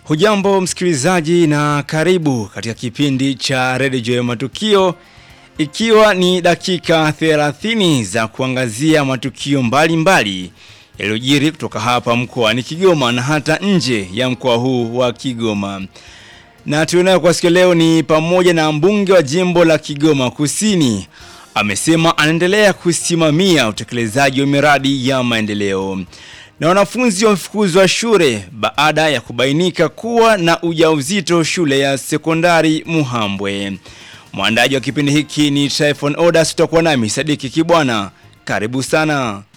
Hujambo msikilizaji na karibu katika kipindi cha redio ya matukio ikiwa ni dakika 30 za kuangazia matukio mbalimbali yaliyojiri kutoka hapa mkoani Kigoma na hata nje ya mkoa huu wa Kigoma. Na tunayo kwa siku leo ni pamoja na mbunge wa jimbo la Kigoma Kusini amesema anaendelea kusimamia utekelezaji wa miradi ya maendeleo. Na wanafunzi wamefukuzwa shule baada ya kubainika kuwa na ujauzito shule ya sekondari Muhambwe. Mwandaji wa kipindi hiki ni Tryphon Odas, tutakuwa nami Sadiki Kibwana. Karibu sana.